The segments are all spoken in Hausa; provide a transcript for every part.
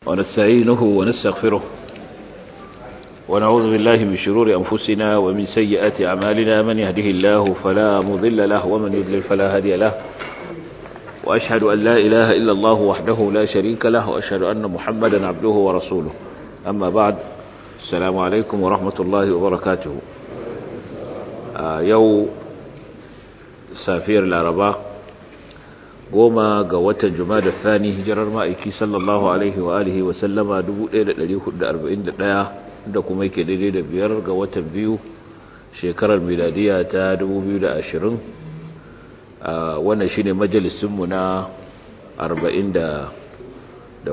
ونستعينه ونستغفره ونعوذ بالله من شرور أنفسنا ومن سيئات أعمالنا من يهده الله فلا مضل له ومن يضلل فلا هادي له وأشهد أن لا إله إلا الله وحده لا شريك له وأشهد أن محمدا عبده ورسوله أما بعد السلام عليكم ورحمة الله وبركاته آه يو سافير العرباء goma ga watan jumada thani hijirar ma'aiki sallallahu alaihi wa alihi wa sallama 1441 da kuma yake daidai da biyar ga watan biyu shekarar miladiya ta 2020 wannan shine majalisinmu na 44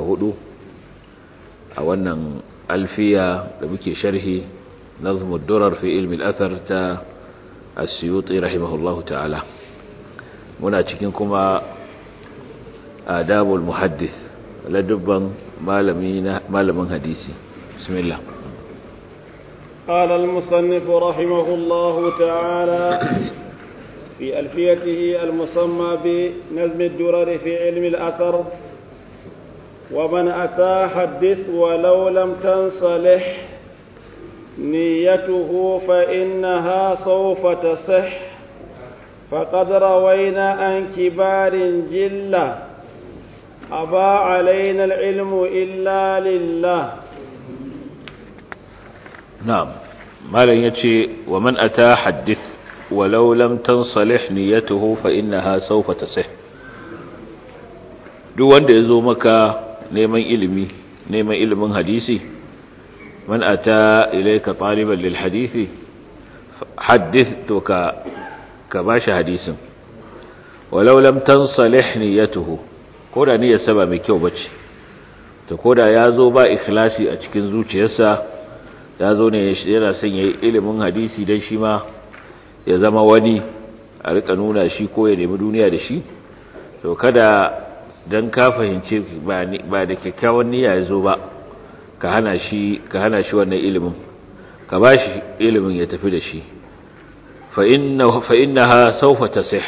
a wannan alfiya da muke sharhi nazmud durar fi ilmi al-athar ta as-suyuti rahimahullahu ta'ala muna cikin kuma آداب المحدث لدبا مال من حديثي بسم الله قال المصنف رحمه الله تعالى في ألفيته المسمى بنزم الدرر في علم الأثر ومن أتى حدث ولو لم تنصلح نيته فإنها سوف تصح فقد روينا عن كبار جلة أبى علينا العلم إلا لله نعم ما لن يتشي ومن أتى حدث ولو لم تنصلح نيته فإنها سوف تصح duk wanda ya zo maka neman ilimi neman ilimin hadisi man ata ilayka taliban lil hadisi haddith to ka ka bashi hadisin walau lam tansalih niyyatuhu ko da niyyarsa ba mai kyau bace to ko da ya zo ba ikhlasi a cikin zuciyarsa ya zo ne yana son yayi ilimin hadisi dan shi ma ya zama wani a rika nuna shi ko ya nemi duniya da shi to kada dan ka fahimce ba ba da kyakkyawan niyya ya zo ba ka hana shi ka hana shi wannan ilimin ka bashi ilimin ya tafi da shi fa inna fa innaha sawfa tasih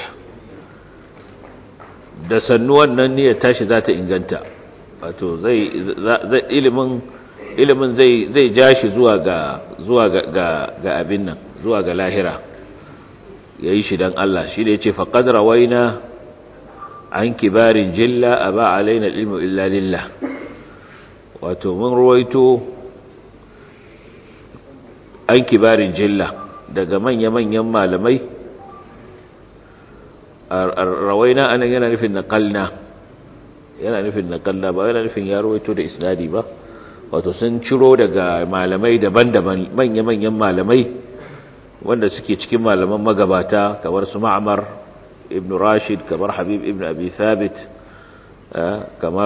da sannu wannan niyyar tashi za ta inganta wato zai ilimin ilimin zai zai ja shi zuwa ga zuwa ga ga abin nan zuwa ga lahira yayi shi dan Allah shi da yace fa qad rawaina an kibarin jilla aba alaina ilmu illa lillah wato mun ruwaito an kibarin jilla daga manya-manyan malamai rawaina anan yana nufin naqalna yana nufin naqalna ba yana nufin ya rawaito da isnadi ba wato sun ciro daga malamai daban-daban manya-manyan malamai wanda suke cikin malaman magabata kamar su Ma'mar ibn Rashid kamar Habib ibn Abi Thabit kamar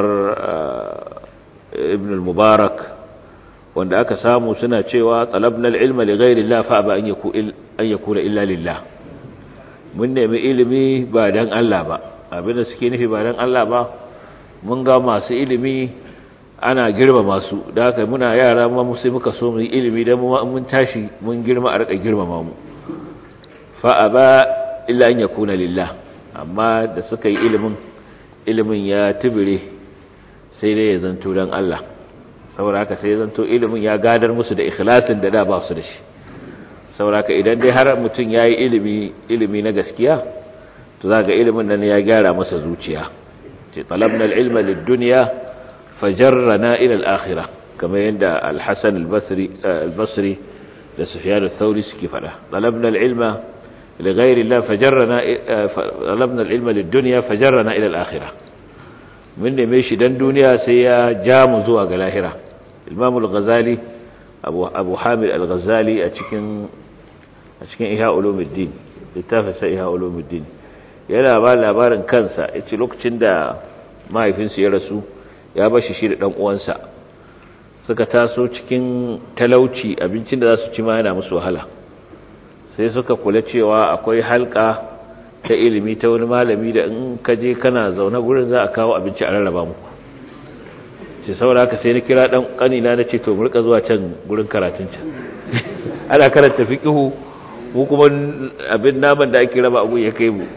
ibn al-Mubarak wanda aka samu suna cewa talabna al-ilma li ghayri Allah fa ba an yakuna illa lillah mun nemi ilimi ba dan Allah ba abinda suke nufi ba dan Allah ba mun ga masu ilimi ana girma masu da haka muna yara ma sai muka so mu yi ilimi dan mun tashi mun girma a rika girmama mu fa aba illa an yakuna lillah amma da suka yi ilimin ilimin ya tibire sai dai ya zanto dan Allah saboda haka sai ya zanto ilimin ya gadar musu da ikhlasin da da ba su da shi sauraka idan dai har mutum ya yi ilimi ilimi na gaskiya to za ga ilimin nan ya gyara masa zuciya ce talabna ilma lid-dunya fajarrana ila al-akhirah kamar yadda al-hasan al-basri al-basri da sufyan al-thawri suke fada talabna al-ilma li ghayri Allah fajarrana talabna al-ilma lid-dunya fajarrana ila al-akhirah mun neme shi dan duniya sai ya ja mu zuwa ga lahira imam al-ghazali abu abu hamid al-ghazali a cikin a cikin ihya ulumuddin littafin sa ihya ulumuddin yana ba labarin kansa yace lokacin da mahaifinsa ya rasu ya bashi shi da dan uwansa suka taso cikin talauci abincin da za su ci ma yana musu wahala sai suka kula cewa akwai halka ta ilimi ta wani malami da in ka je kana zaune gurin za a kawo abinci a rarraba muku ce saboda haka sai na kira dan kanina na ce to mu rika zuwa can gurin karatun can ana karanta fiqhu mu kuma abin naman da ake raba abu ya kai mu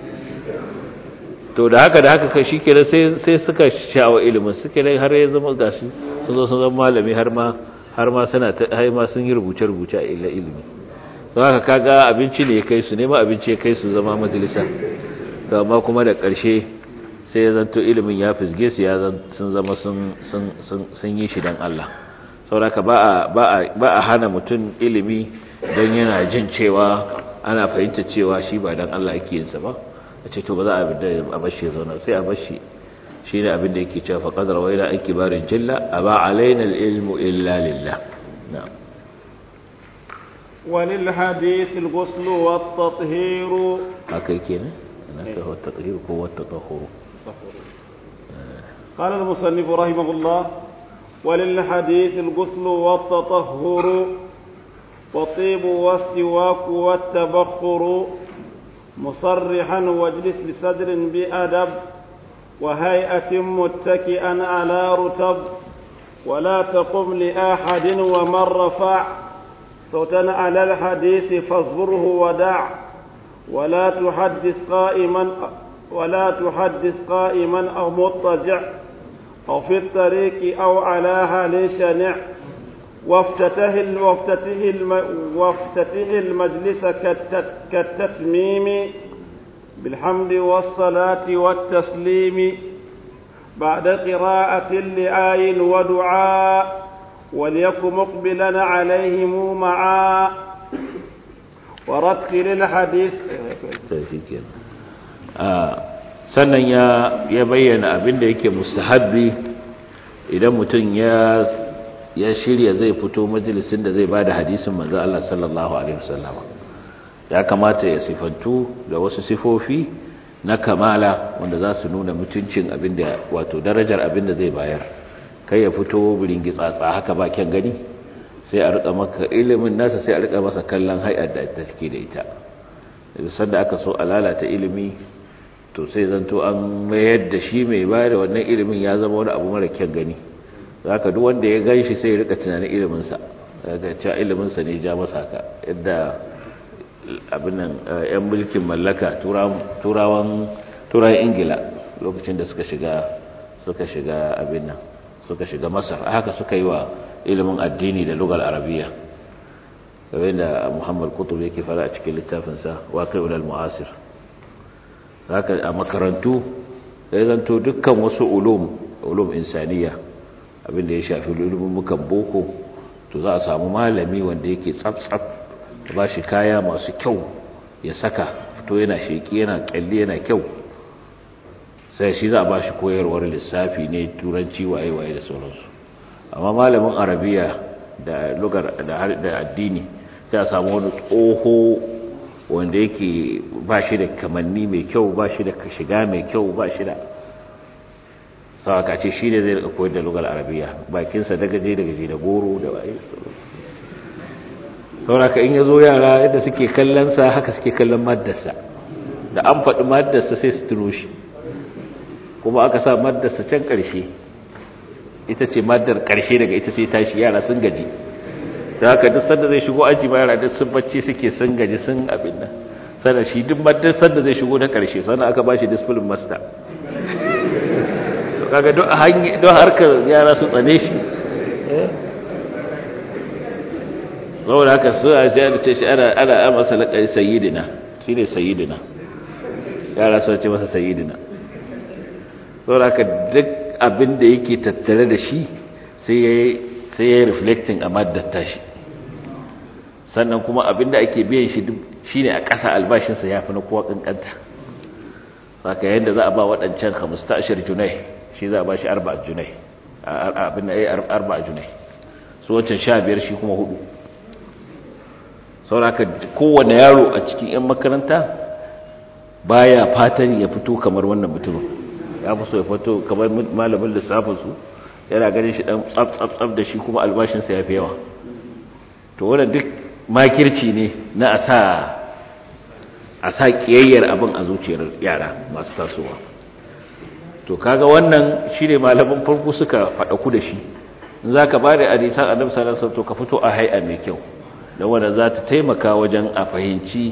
to da haka da haka kai shikenan sai sai suka shawo ilimin suke ne har ya zama gashi sun zo sun zama malami har ma har ma suna har ma sun yi rubuce rubuce a illa ilimi to haka kaga abinci ne ya kai su nema abinci ya kai su zama majalisa to amma kuma da ƙarshe sai ya zanto ilimin ya fisge su ya sun zama sun sun sun yi shi dan Allah saboda ba a ba a ba a hana mutum ilimi don yana jin cewa ana fahimta cewa shi ba dan Allah yake yin sa ba a ce to ba za a bashi ya zauna sai a bashi shi ne abin da yake cewa faƙadar waila an kibarin jilla a ba alaina ilmu illa lillah walil hadith al-ghusl wa at-tathhir haka yake ne ana ta wa at-tathhir ko wa at-tatahhur قال المصنف رحمه الله وللحديث الغسل والتطهر والطيب والسواك والتبخر مصرحا واجلس بصدر بأدب وهيئة متكئا على رتب ولا تقم لأحد ومن رفع صوتا على الحديث فاصبره ودع ولا تحدث قائما ولا تحدث قائما أو مضطجع أو في الطريق أو على هل شنع وافتته وافتته وافتته المجلس كالتتميم بالحمد والصلاة والتسليم بعد قراءة لآي ودعاء وليكن مقبلا عليهم معا ورتل الحديث sannan ya ya bayyana abin da yake mustahabbi idan mutum ya ya shirya zai fito majalisin da zai bada hadisin manzo Allah sallallahu alaihi wasallam ya kamata ya sifantu da wasu sifofi na kamala wanda za su nuna mutuncin abinda wato darajar abinda zai bayar kai ya fito burin gitsatsa haka ba kyan gani sai a rika maka ilimin nasa sai a rika masa kallon hay'ar da take da ita sanda aka so a lalata ilimi to sai zanto an mayar da shi mai bayar da wannan ilimin ya zama wani abu mara kyan gani zaka duk wanda ya ganshi sai ya rika tunanin iliminsa daga cewa iliminsa ne ja masa haka yadda abinan yan mulkin mallaka turawan turawan ingila lokacin da suka shiga suka shiga abin nan suka shiga masar haka suka yi wa ilimin addini da lugar arabiya game da muhammad kutub yake fara a cikin littafinsa waƙi'ul al-mu'asir haka a makarantu ya zanto dukkan wasu ulum ulum insaniya abinda ya shafi ilimin mukan boko to za a samu malami wanda yake tsaf-tsaf ba shi kaya masu kyau ya saka fito yana sheki yana kyalli yana kyau sai shi za a ba shi koyarwar lissafi ne turanci waye-waye da sauransu amma malamin arabiya da lugar da addini sai a samu wani tsoho wanda yake ba shi da kamanni mai kyau ba shi da shiga mai kyau ba shi da sawaka ce shi ne zai rika koyar da lugar arabiya bakinsa dagaje dagaje da goro da waye sauraka in ya zo yara yadda suke kallonsa haka suke kallon maddarsa da an faɗi maddarsa sai su tuno shi kuma aka sa maddarsa can ƙarshe ita ce maddar ƙarshe daga ita sai tashi yara sun gaji da haka duk sanda zai shigo aji ba yara duk sun bacci suke sun gaji sun abin nan sannan shi duk maddar sanda zai shigo na ƙarshe sannan aka ba shi discipline master kaga don harkar yara su tsane shi saboda haka su a jihar ce shi ana ana masa laƙari sayidina shi ne sayidina yara su ce masa sayidina saboda haka duk abin da yake tattare da shi sai ya yi reflecting a maddata shi sannan kuma abin da ake biyan shi shi ne a ƙasa albashinsa ya fi na kowa ƙanƙanta saka yadda za a ba waɗancan 15 junai shi za a ba shi 4 junai abin da ya yi 4 junai su wancan 15 shi kuma hudu sauraka kowane yaro a cikin 'yan makaranta baya fatan ya fito kamar wannan mutumin ya fi so ya fito kamar malamin lissafinsu yana ganin shi dan tsab da shi kuma albashinsa ya fi yawa to wannan duk makirci ne na a sa a sa kiyayyar abin a zuciyar yara masu tasowa to kaga wannan shi ne malamin farko suka faɗaku da shi in za ka ba da hadisan annabi sallallahu alaihi wasallam to ka fito a hay'a mai kyau don wanda za ta taimaka wajen a fahimci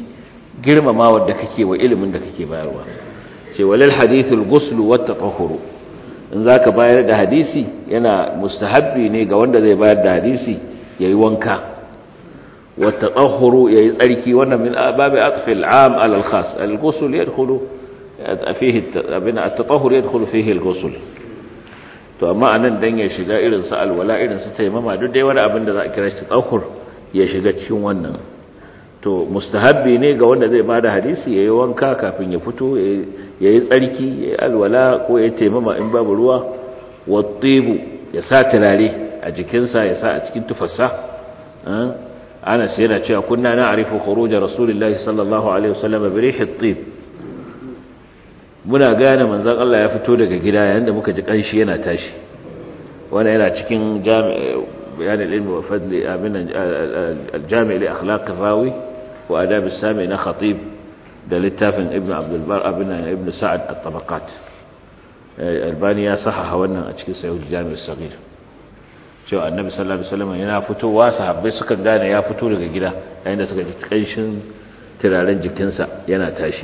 girmamawar da kake wa ilimin da kake bayarwa ce walil hadithul ghuslu wat tatahhuru in zaka bayar da hadisi yana mustahabbi ne ga wanda zai bayar da hadisi yayi wanka wa tatahhuru yayi tsarki wannan min babi atfi al-am ala al-khas al-ghusl yadkhulu fihi abin at-tatahhur yadkhulu fihi al-ghusl to amma anan dan ya shiga irin su alwala irin su taimama duk dai wani abin da za a kira shi tatahhur ya shiga cikin wannan to mustahabbi ne ga wanda zai bada hadisi yayi wanka kafin ya fito yayi tsarki yayi alwala ko yayi taimama in babu ruwa wattibu ya sa turare a jikinsa ya sa a cikin tufarsa ana sai yana cewa kunna na'rifu khuruj rasulullahi sallallahu alaihi wasallam bi rih at-tib muna gane manzon Allah ya fito daga gida yayin da muka ji kanshi yana tashi wannan yana cikin jami'a بيان العلم وفضل من الجامع لأخلاق الراوي وآداب السامع خطيب ده للتافن ابن عبد البر ابن ابن سعد الطبقات الباني يا صحح wannan a cikin sahih jami' as-saghir cewa annabi sallallahu alaihi wasallam yana fitowa sahabbai suka gane ya fito daga gida yayin da suka ji kanshin turaren jikinsa yana tashi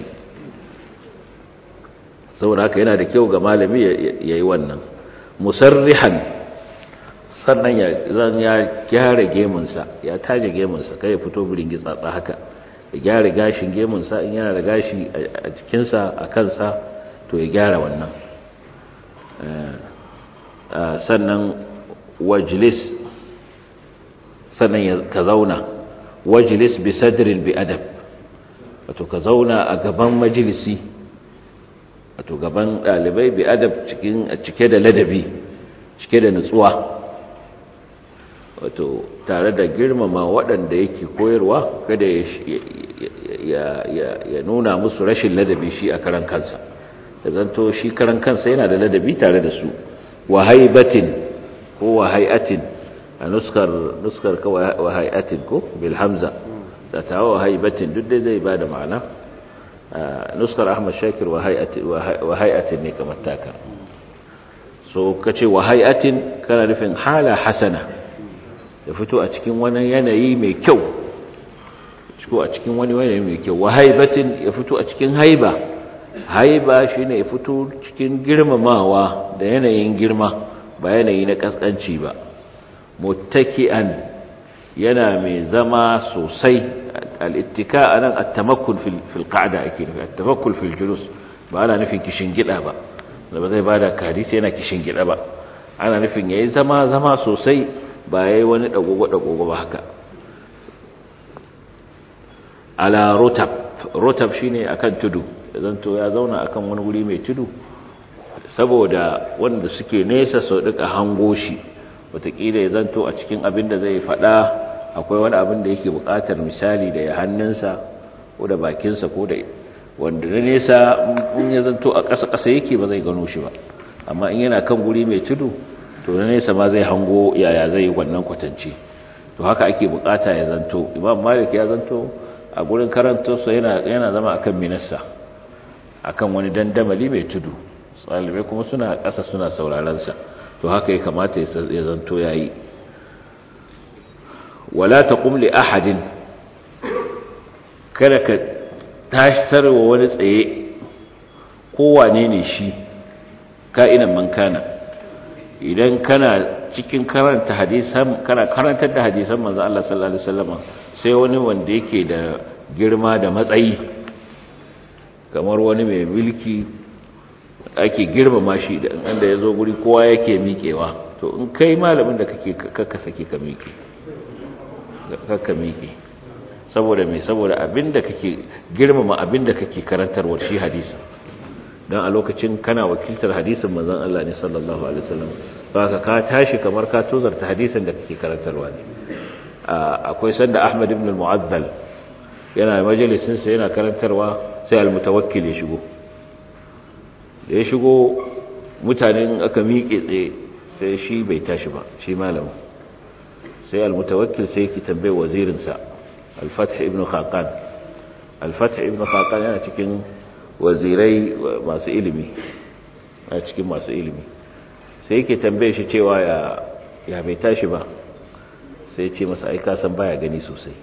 saboda haka yana da kyau ga malami yayi wannan musarrihan sannan ya zan ya gyara gemunsa ya taje gemunsa kai ya fito birin gitsatsa haka ya gyara gashin gemunsa in yana da gashi a jikinsa a kansa to ya gyara wannan sannan wajlis sannan ka zauna wajlis bi sadrin bi adab wato ka zauna a gaban majalisi wato gaban dalibai bi adab cikin cike da ladabi cike da nutsuwa wato tare da girmama waɗanda yake koyarwa kada ya nuna musu rashin ladabi shi a karan kansa da zanto shi karan kansa yana da ladabi tare da su wahaibatin ko wahaiatin a nuskar nuskar ka wahaiatin ko bil hamza da ta wahaibatin duk dai zai bada ma'ana nuskar ahmad shakir wahaiatin ne kamar taka so kace wahaiatin kana nufin hala hasana ya fito a cikin wani yanayi mai kyau ciko a cikin wani yanayi mai kyau wa haibatin ya fito a cikin haiba haiba shine ya fito cikin girmamawa da yanayin girma ba yanayi na kaskanci ba muttaki'an yana mai zama sosai al-ittika anan at-tamakkul fil fil qa'da ake nufi at-tamakkul fil julus ba ana nufin kishin gida ba da ba zai bada hadisi yana kishin gida ba ana nufin yayi zama zama sosai ba ya yi wani ɗagogo-ɗagogo ba haka ala rotab rotab shi ne a kan tudu zanto ya zauna a kan wani wuri mai tudu saboda wanda suke nesa sau duka hango shi watakila ya zanto a cikin abin da zai faɗa akwai wani abin da yake buƙatar misali da ya hannunsa ko da bakinsa ko da wanda na nesa in ya zanto a ƙasa-ƙasa yake ba zai gano shi ba amma in yana kan wuri mai tudu to na nesa ma zai hango yaya zai wannan kwatance to haka ake bukata ya zanto imam malik ya zanto a gurin karantarsa yana yana zama akan minassa akan wani dandamali mai tudu tsalibai kuma suna ƙasa suna sauraron sa to haka ya kamata ya zanto yayi wala taqum li ahadin kada ka tasarwa wani tsaye kowane ne shi ka'inan man kana idan kana cikin karanta hadisan kana karantar da hadisan manzo Allah sallallahu alaihi wasallam sai wani wanda yake da girma da matsayi kamar wani mai mulki ake girmama shi da inda yazo guri kowa yake miƙewa to in kai malamin da kake kakka sake ka miƙe kakka miƙe saboda me saboda abinda kake girmama abinda kake karantarwa shi hadisi dan a lokacin kana wakiltar hadisin manzon Allah ne sallallahu alaihi wasallam baka ka tashi kamar ka tozarta hadisin da kake karantarwa ne akwai sanda Ahmad ibn al-Mu'azzal yana majalisin sa yana karantarwa sai al-mutawakkil ya shigo da ya shigo mutanen aka miƙe tsaye sai shi bai tashi ba shi malamin sai al-mutawakkil sai ki tambaye wazirin sa al-Fath ibn Khaqan al-Fath ibn Khaqan yana cikin wazirai masu ilimi a cikin masu ilimi sai yake tambaye shi cewa ya ya bai tashi ba sai ce masa aika san baya gani sosai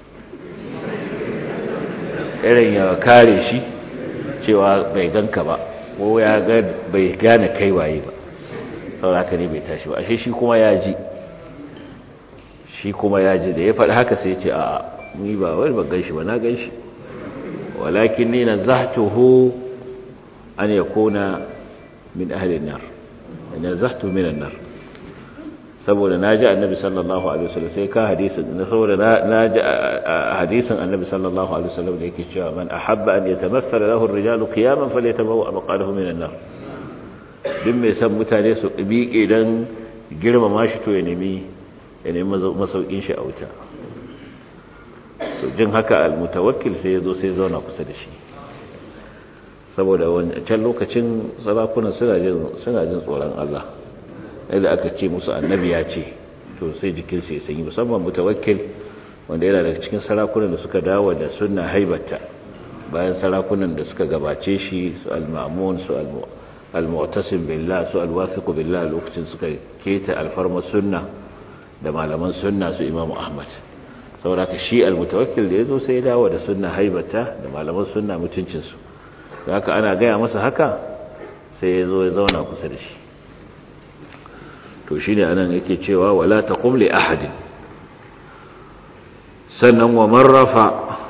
irin ya kare shi cewa bai ganka ba ko ya ga bai gane kai waye ba sauraka ne bai tashi ba ashe shi kuma ya ji shi kuma ya ji da ya faɗi haka sai ce a ni ba wani ba gan shi ba na gan shi walakin ni na zahtuhu an ya kona min ahalin nar na zahtu minan nar saboda na ji annabi sallallahu alaihi wasallam sai ka hadisin na saboda na ji hadisin annabi sallallahu alaihi wasallam da yake cewa man ahabba an yatamathala lahu ar-rijalu qiyaman falyatabawa maqalahu minan nar duk mai san mutane su miƙe dan girmama shi to ya nemi ya nemi masaukin shi a wuta to jin haka al-mutawakkil sai yazo sai zauna kusa da shi saboda wancan lokacin sarakunan suna jin suna jin tsoron Allah da aka ce musu annabi ya ce to sai jikinsu ya sanyi musamman mutawakkil wanda yana daga cikin sarakunan da suka dawo da sunna haibata bayan sarakunan da suka gabace shi su al-ma'mun su al-mu'tasim billah su al-wasiq billah lokacin suka keta alfarma sunna da malaman sunna su imamu ahmad saboda ka shi al-mutawakkil da yazo sai ya dawo da sunna haibata da malaman sunna mutuncin su haka ana gaya masa haka sai ya zo ya zauna kusa da shi to shi ne anan yake cewa wala ta kumle ahadin sannan wa marrafa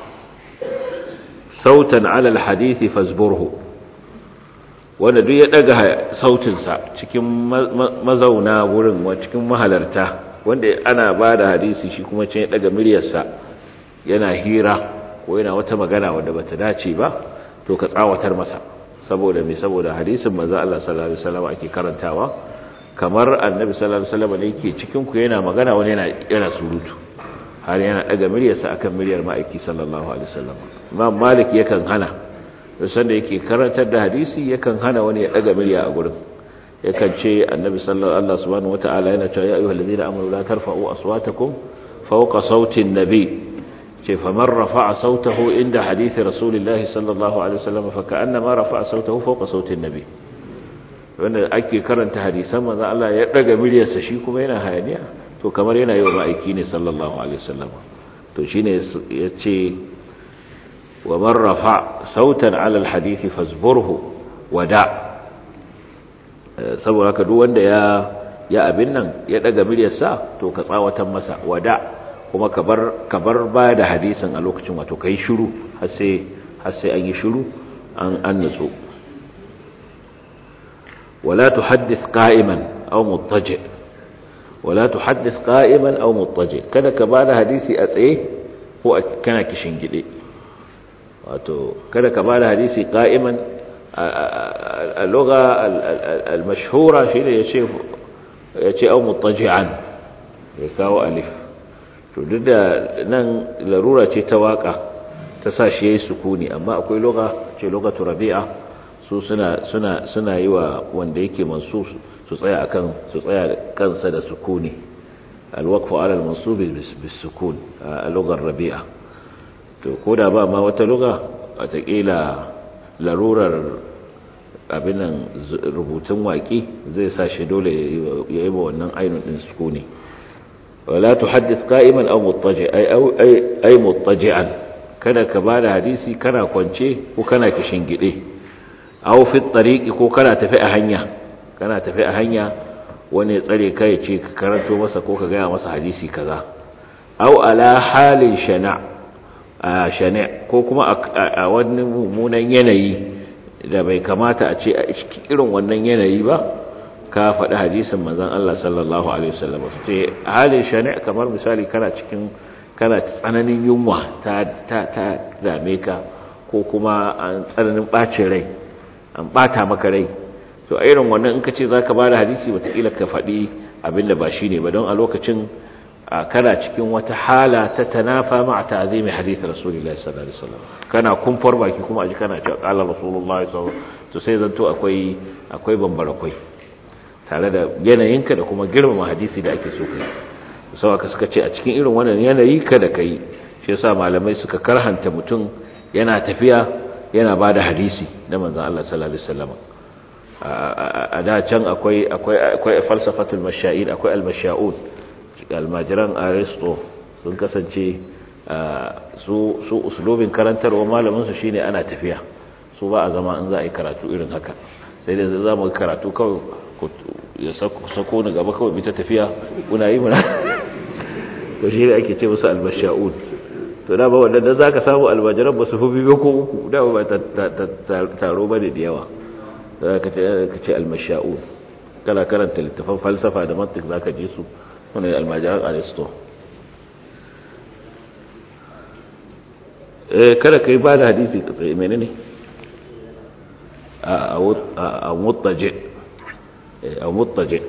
sautan alal hadithi fasburhu wanda duk ya daga sautinsa cikin mazauna wurin cikin mahalarta wanda ana ba da hadisi shi kuma can ya daga miryarsa yana hira ko yana wata magana wadda bata dace ba to ka tsawatar masa saboda me saboda hadisin manzo Allah sallallahu alaihi wasallam ake karantawa kamar annabi sallallahu alaihi wasallam ne yake cikin ku yana magana wani yana yana surutu har yana daga miryarsa akan miryar ma'aiki sallallahu alaihi wasallam imam malik yakan hana san da yake karantar da hadisi yakan hana wani ya daga mirya a gurin yakan ce annabi sallallahu alaihi subhanahu wataala yana cewa ya ayyuhal ladina amanu la tarfa'u aswatakum fawqa sauti an-nabi ce faman rafa'a sautahu inda hadithi rasulillahi sallallahu alaihi wasallam fa ka'annama rafa'a sautahu fawqa sauti an-nabi wanda ake karanta hadisan manzo Allah ya daga miryarsa shi kuma yana hayaniya to kamar yana yi wa ma'aiki ne sallallahu alaihi wasallam to shine yace wa man rafa sautan ala alhadith fazburhu wada saboda haka duk wanda ya ya abin nan ya daga miryarsa to ka tsawatan masa wada kuma ka bar ka bar ba da hadisin a lokacin wato kai shiru har sai har sai an yi shiru an an nutsu ولا تحدث قائما أو مضطجع ولا تحدث قائما أو مضطجع kada ka bada hadisi a tsaye ko kana kishin gide wato kada ka bada hadisi qa'iman a lugha al-mashhura shine yace yace au muttaji'an ya kawo alif to duk da nan larura ce ta waka ta sa shi yayi sukuni amma akwai lugha ce lugatu rabi'a su suna suna suna yi wa wanda yake mansu su tsaya akan su tsaya kansa da sukuni alwaqfu ala almansub bisukun a lugar rabi'a to koda ba ma wata luga watakila larurar abinan rubutun waki zai sa shi dole ya yi wa wannan ainun din sukuni wala tuhaddith qa'iman aw muttaji ay ay muttaji'an kada ka bada hadisi kana kwance ko kana kishin gide aw fi tariqi ko kana tafi a hanya kana tafi a hanya wani ya tsare kai ce ka karanto masa ko ka gaya masa hadisi kaza aw ala halin shana a shana ko kuma a wani mummunan yanayi da bai kamata a ce a irin wannan yanayi ba ka faɗi hadisin manzon Allah sallallahu alaihi wasallam ce halin shana kamar misali kana cikin kana tsananin yunwa ta ta ta dame ka ko kuma an tsananin bacin rai an bata maka rai to a irin wannan in ka ce za ka ba da hadisi watakila ka faɗi abin da ba shi ne ba don a lokacin kana cikin wata hala ta tanafa ma a ta'azimi hadith rasulullahi sallallahu alaihi wasallam kana kumfar baki kuma aji kana cewa qala rasulullahi sallallahu to sai zanto akwai akwai bambara kwai tare da yanayinka da kuma girmama hadisi da ake so kai sau aka suka ce a cikin irin wannan yanayi kada kai shi yasa malamai suka karhanta mutum yana tafiya yana ba da hadisi na manzan Allah sallallahu Alaihi wasallam a da can akwai akwai falsafatul masha'in akwai al-masha'un almajiran aristo sun kasance su su uslubin karantarwa malamin su shine ana tafiya su ba a zama in za a yi karatu irin haka sai dai za mu karatu kawai ya sako ni gaba kawai bita tafiya kuna yi muna to shi ne ake ce musu albasha'un to da ba wanda da zaka samu albajiran ba su fi biyu ko uku da ba taro ba da yawa za ka ce almasha'un kana karanta littafan falsafa da mantik za ka je su wani almajiran aristo kada ka yi ba da hadisi ka tsaye mene ne a mutaje a mutaje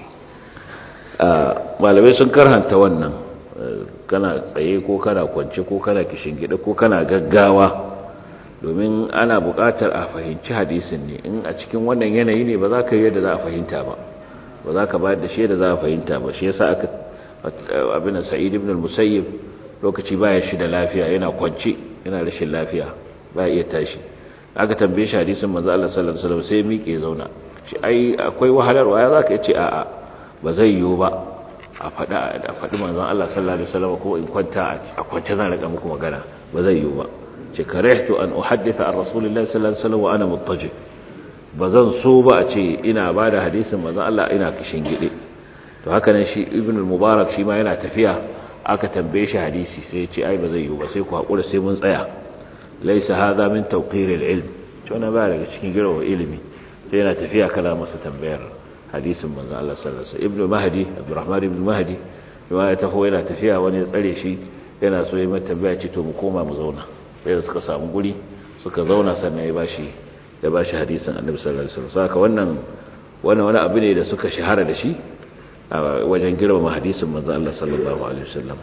malamai sun karhanta wannan kana tsaye ko kana kwance ko kana gida ko kana gaggawa domin ana buƙatar a fahimci hadisin ne in a cikin wannan yanayi ne ba za ka yi yadda za a fahimta ba ba za ka bayar da shi yadda za a fahimta ba shi yasa aka abin sa'id ibn al-musayyib lokaci baya shi da lafiya yana kwance yana rashin lafiya ba iya tashi aka tambaye shi hadisin manzo Allah sallallahu alaihi wasallam sai miƙe zauna shi ai akwai wahalarwa ya zaka ce a'a ba zai yiwu ba a faɗa a faɗi manzon Allah sallallahu alaihi wasallam ko in kwanta a kwance zan rika muku magana ba zai yiwu ba ce karihtu an uhadditha an rasulillahi sallallahu alaihi wasallam wa ana muttaji bazan so ba a ce ina bada hadisin manzon Allah ina kishin gide to haka nan shi ibn al-mubarak shi ma yana tafiya aka tambaye shi hadisi sai ya ce ai ba zai yiwu ba sai ku hakura sai mun tsaya laysa hadha min tawqir al-ilm to na ba daga cikin girma ilimi sai yana tafiya kala masa tambayar hadisin manzon Allah sallallahu alaihi wasallam ibn mahdi abdurrahman ibn mahdi kuma ya taho yana tafiya wani ya tsare shi yana so ya mata tambaya ce to mu koma mu zauna sai suka samu guri suka zauna sannan ya bashi ya bashi hadisin annabi sallallahu alaihi wasallam saka wannan wannan wani abu ne da suka shahara da shi a wajen girmama hadisin manzon Allah sallallahu alaihi wasallam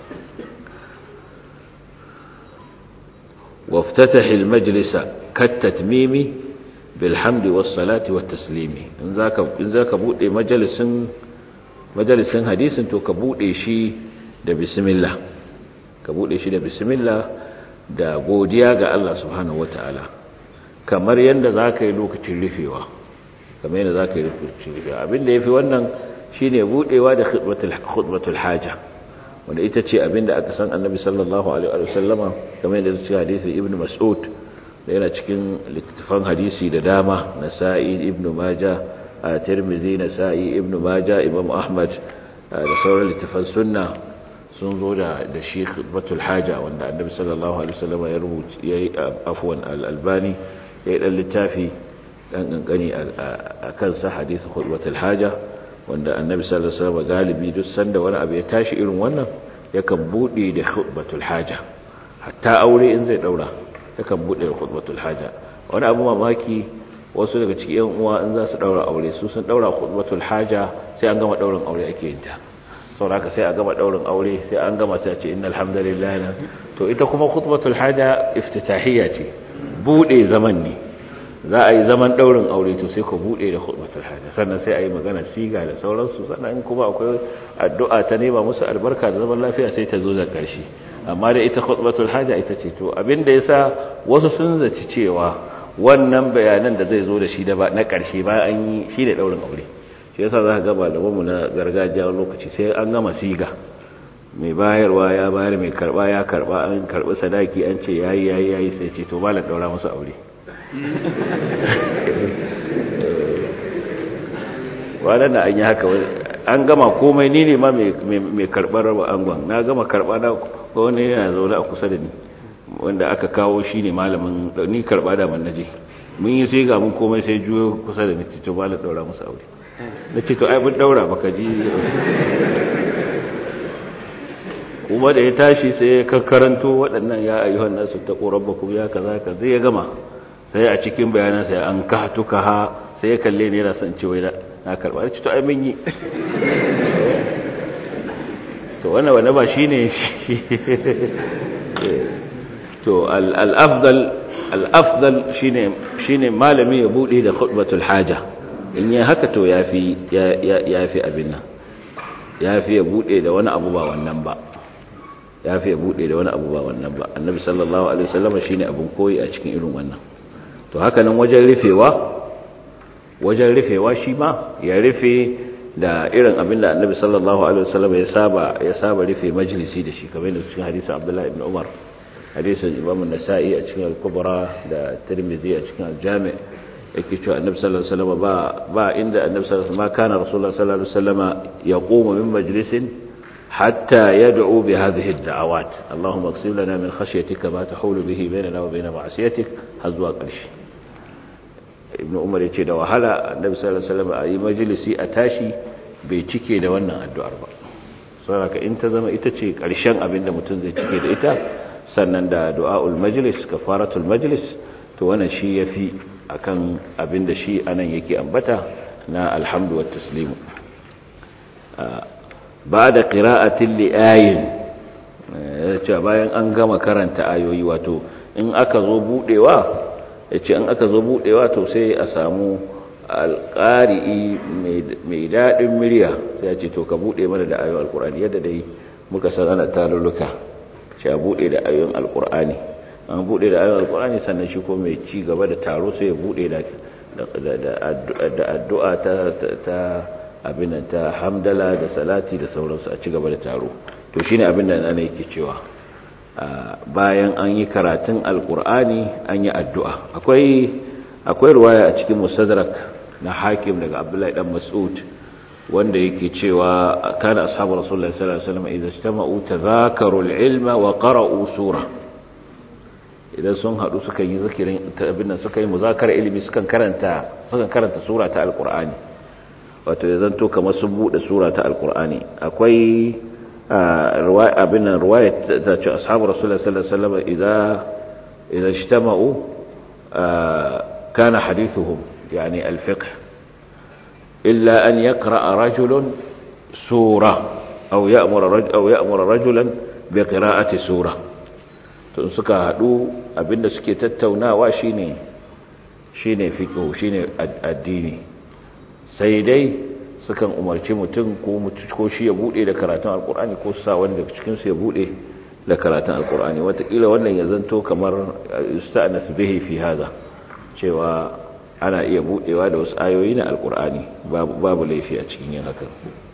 وافتتح المجلس كالتتميم بالحمد والصلاة والتسليم إن ذاك إن ذاك بودي مجلس مجلس حديث تو كبودي شي da bismillah ka bude shi da bismillah da godiya ga Allah subhanahu wataala kamar yanda zaka yi lokacin rufewa kamar yanda zaka yi lokacin rufewa abinda yafi wannan shine budewa da khutbatul khutbatul haja wanda ita ce abinda aka san annabi sallallahu alaihi wa sallama kamar yadda cikin hadisi ibnu mas'ud da yana cikin littattafan hadisi da dama nasa'i ibnu majah tirmidhi nasa'i ibnu majah imam ahmad da sauran littattafan sunna sun zo da da shi khutbatul haja wanda annabi sallallahu alaihi wa sallama ya rubuta yayi afwan al-albani yayi dan littafi dan kankani akan sa hadisi khutbatul haja wanda annabi sallallahu alaihi wasallam galibi duk sanda wani abu ya tashi irin wannan yakan bude da khutbatul haja hatta aure in zai daura yakan bude da khutbatul haja wani abu mamaki wasu daga cikin yan uwa in za su daura aure su sun daura khutbatul haja sai an gama daurin aure ake yin ta saboda sai a gama daurin aure sai an gama sai a ce innal hamdalillah to ita kuma khutbatul haja iftitahiyya ce bude zaman ne za a yi zaman daurin aure to sai ku bude da khutbatul haja sannan sai a yi magana siga da sauransu sannan in kuma akwai addu'a ta nema musu albarka da zaman lafiya sai ta zo da karshe amma da ita khutbatul haja ita ce to abinda yasa wasu sun zaci cewa wannan bayanan da zai zo da shi da ba na karshe ba an yi shi da daurin aure shi yasa za ka ga malaman mu na gargajiya lokaci sai an gama siga mai bayarwa ya bayar mai karba ya karba an karbi sadaki an ce yayi yayi yayi sai ce to malam daura musu aure wadanda da an yi haka an gama komai ni ne ma mai karɓar raba angon na gama karɓa na wani yana zaune a kusa da ni wanda aka kawo shi ne malamin ni karɓa da man naje mun yi sai ga mun komai sai juyo kusa da ni cito ba na ɗaura musu aure na ce to ai mun ɗaura baka ji kuma da ya tashi sai ya kakkaranto waɗannan ya ayyuhan nasu ta ƙorabbakum ya kaza ka zai ya gama sai a cikin bayanan sai an ka tuka ha sai ya kalle ne yana son cewa na karba da to ai mun yi to wannan wannan ba shine to al-afdal al-afdal shine shine malami ya bude da khutbatul haja in yi haka to yafi yafi abin nan yafi ya bude da wani abu ba wannan ba yafi ya bude da wani abu ba wannan ba annabi sallallahu alaihi wasallam shine abun koyi a cikin irin wannan to haka nan wajen rufewa wajen rufewa shi ma ya rufe da irin abin da annabi sallallahu alaihi wasallam ya saba ya saba rufe majalisi da shi kamar da cikin hadisin Abdullah ibn Umar hadisin Imam an-Nasa'i a cikin al-Kubra da Tirmidhi a cikin al-Jami' yake cewa annabi sallallahu alaihi wasallam ba ba inda annabi sallallahu alaihi wasallam kana rasulullah sallallahu alaihi wasallam yaqumu min majlisin hatta yad'u bi hadhihi ad-da'awat Allahumma aqsim lana min khashyatika ma tahulu bihi bainana wa bain ma'siyatik har zuwa ƙarshe ibn umar yace da wahala annabi sallallahu alaihi wasallam a yi majalisi a tashi bai cike da wannan addu'ar ba saboda in ta zama ita ce ƙarshen abin da mutum zai cike da ita sannan da du'aul majlis kafaratul majlis to wannan shi yafi akan abin da shi anan yake ambata na alhamdu wat taslimu ba'da qira'atin li ayin yace bayan an gama karanta ayoyi wato in aka zo budewa yace in aka zo budewa to sai a samu alƙari'i mai daɗin murya sai ya ce to ka buɗe mana da ayoyin alƙur'ani yadda dai muka san ana tarurruka ce a buɗe da ayoyin alƙur'ani an buɗe da ayoyin alƙur'ani sannan shi ko mai ci gaba da taro sai ya buɗe da addu'a ta abin ta hamdala da salati da sauransu a ci gaba da taro to shine abin da ana yake cewa bayan an yi karatun alƙur'ani an yi addu'a akwai akwai ruwaya a cikin mustadrak na hakim daga abdullahi dan mas'ud wanda yake cewa kana ashabu rasulullahi sallallahu alaihi wasallam idza ijtama'u tadhakaru al-ilma wa qara'u sura idan sun hadu suka yi zikirin abin suka yi muzakara ilimi sukan karanta sukan karanta sura ta alqur'ani wato ya zanto kamar sun bude sura ta alqur'ani akwai riwaya abin nan riwaya ta ce ashabu rasulullahi sallallahu alaihi wasallam idza idza ijtama'u kana hadithuhum يعني الفقه إلا أن يقرأ رجل سورة أو يأمر, رجل أو يأمر رجلا بقراءة سورة suka haɗu abinda suke tattaunawa shine shine fiqh shine addini sai dai sukan umarci mutum ko ko shi ya bude da karatun alkur'ani ko sa wanda cikin su ya bude da karatun alkur'ani watakila wannan ya zanto kamar yusta'nas bihi fi hada cewa ana iya budewa da wasu ayoyi na alkur'ani babu laifi a cikin yin hakan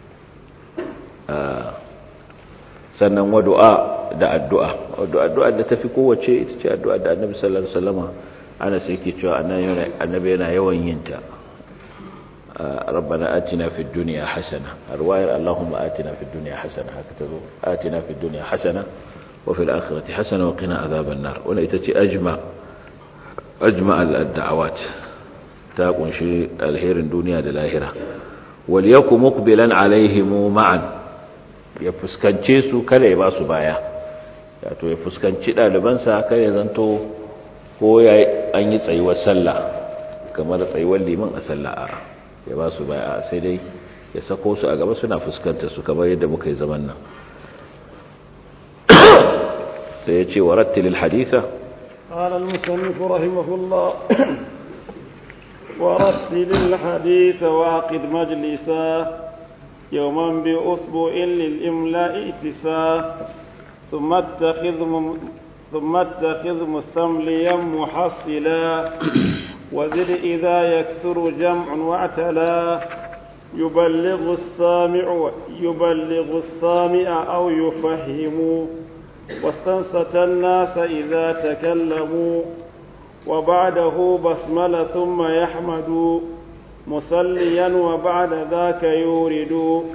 sannan wadu'a da addu'a addu'a da tafi kowace ita ce addu'a da annabi sallallahu alaihi wasallama ana sai ke cewa annabi yana yawan yin ta ربنا آتنا في الدنيا حسنة الرواية اللهم آتنا في الدنيا حسنة هكذا آتنا في الدنيا حسنة وفي الآخرة حسنة وقنا عذاب النار وليتتي أجمع أجمع الدعوات ta kunshi alherin duniya da lahira wal yakum muqbilan alaihim ma'an ya fuskance su kada ya ba su baya wato ya fuskanci dalibansa kada ya zanto ko ya an yi tsayuwar sallah kamar tsayuwar liman a sallah a ya ba su baya sai dai ya sako su a gaba suna fuskanta su kamar yadda muka yi zaman nan sai ya ce wa rattilil haditha قال المصنف رحمه الله ورتل الحديث وعقد مجلسا يوما بأسبوع للإملاء اتسا ثم اتخذ مم ثم اتخذ مستمليا محصلا وزد إذا يكثر جمع واعتلا يبلغ السامع يبلغ السامع أو يفهم واستنصت الناس إذا تكلموا وبعده بسملة ثم يحمد مصليا وبعد ذاك يورد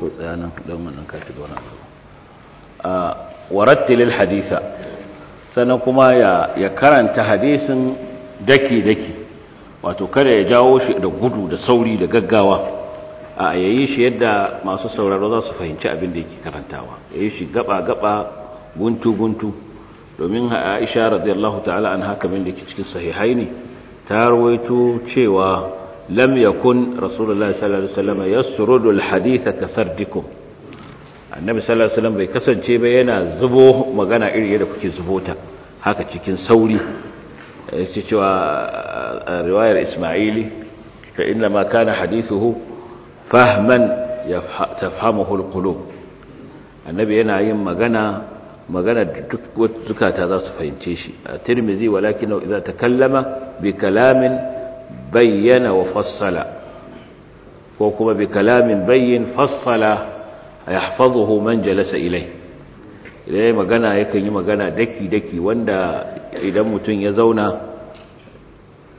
ورتل الحديث sannan kuma ya karanta hadisin daki-daki wato kada ya jawo shi da gudu da sauri da gaggawa a yayi shi yadda masu sauraro za su fahimci abin da yake karantawa yayi shi gaba-gaba guntu-guntu domin aisha radiyallahu ta'ala an haka min da ke cikin sahihai ne ta rawaito cewa lam yakun rasulullahi sallallahu alaihi wasallam yasrudu alhaditha kasardikum annabi sallallahu alaihi wasallam bai kasance ba yana zubo magana iri yadda kuke zubo ta haka cikin sauri yace cewa riwayar isma'ili fa inna ma kana hadithuhu fahman tafhamuhu alqulub annabi yana yin magana magana duk zukata za su fahimce shi a tirmizi walakin idza takallama bi kalamin bayyana wa fassala ko kuma bi kalamin bayyin fassala yahfazuhu man jalasa ilai idan magana yakan yi magana daki daki wanda idan mutum ya zauna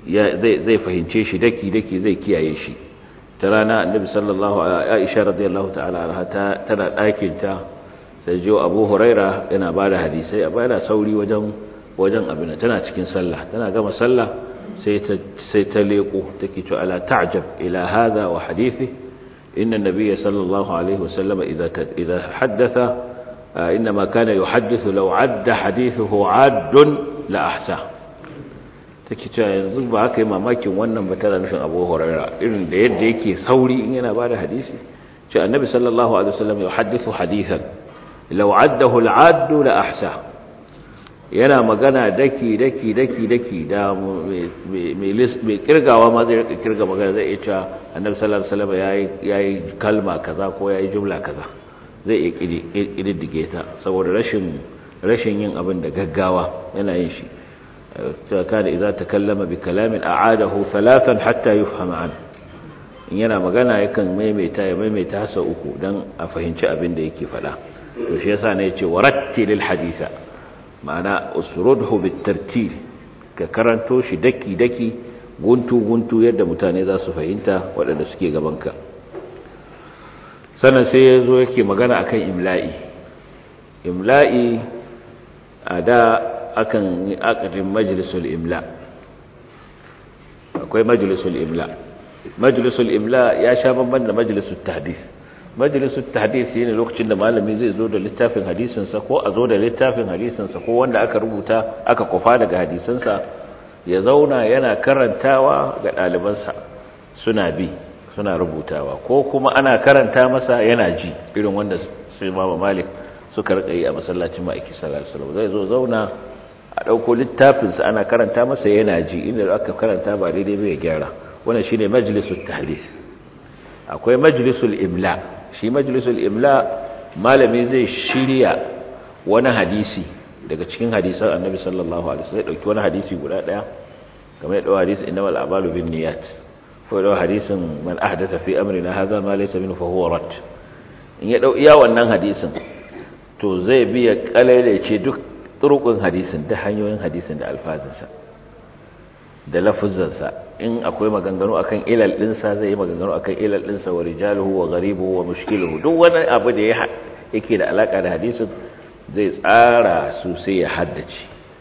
zai fahimce shi daki-daki zai kiyaye shi ta rana annabi sallallahu aisha radiyallahu ta'ala anha tana ɗakinta sai jiyo abu huraira yana ba da hadisai a bayan sauri wajen wajen abin tana cikin sallah tana gama sallah sai ta sai ta leko take cewa ala ta'jab ila hadha wa hadithi inna an-nabiyya sallallahu alaihi wasallam idha idha haddatha inma kana yuhaddithu law adda hadithuhu 'addun la ahsa take cewa yanzu ba haka yi mamakin wannan ba tana nufin abu huraira irin da yadda yake sauri in yana ba da hadisi ce annabi sallallahu alaihi wasallam ya hadithu hadithan law addahu al'addu la ahsa yana magana daki daki daki daki da mai kirgawa ma zai rika kirga magana zai iya cewa annabi sallallahu alaihi wasallam yayi yayi kalma kaza ko yayi jumla kaza zai iya kididdige ta saboda rashin rashin yin abin da gaggawa yana yin shi كان إذا تكلم بكلام أعاده ثلاثا حتى يفهم عنه in yana magana yakan maimaita ya maimaita hasa uku don a fahimci abin da yake fada to shi yasa ne yace warattilil haditha ma'ana usrudhu bitartil ka karanto shi daki daki guntu guntu yadda mutane za su fahimta waɗanda suke gabanka sannan sai ya zo yake magana akan imla'i imla'i a da akan yi akadin majalisul imla akwai majalisul imla majalisul imla ya sha bamban da majalisul tahdis majalisul tahdis shine lokacin da malami zai zo da littafin hadisinsa ko a zo da littafin hadisinsa ko wanda aka rubuta aka kufa daga hadisinsa ya zauna yana karantawa ga ɗalibansa suna bi suna rubutawa ko kuma ana karanta masa yana ji irin wanda sai mama malik suka rika yi a masallacin ma'aiki sallallahu alaihi wasallam zai zo zauna a ɗauko littafinsa ana karanta masa yana ji inda aka karanta ba daidai bai gyara wannan shine majlisul tahdith akwai majlisul imla shi majlisul imla malami zai shirya wani hadisi daga cikin hadisan annabi sallallahu alaihi wasallam dauki wani hadisi guda daya kamar ya dawo hadisi innamal a'malu binniyat ko dawo hadisin man ahdatha fi amrina hadha ma laysa minhu fa huwa rad in ya dau iya wannan hadisin to zai biya kalailace duk turukun hadisin da hanyoyin hadisin da alfazinsa da lafuzansa in akwai maganganu akan ilal dinsa zai yi maganganu akan ilal dinsa wa rijaluhu wa gharibuhu wa mushkiluhu duk wani abu da yake da alaka da hadisin zai tsara su sai ya haddace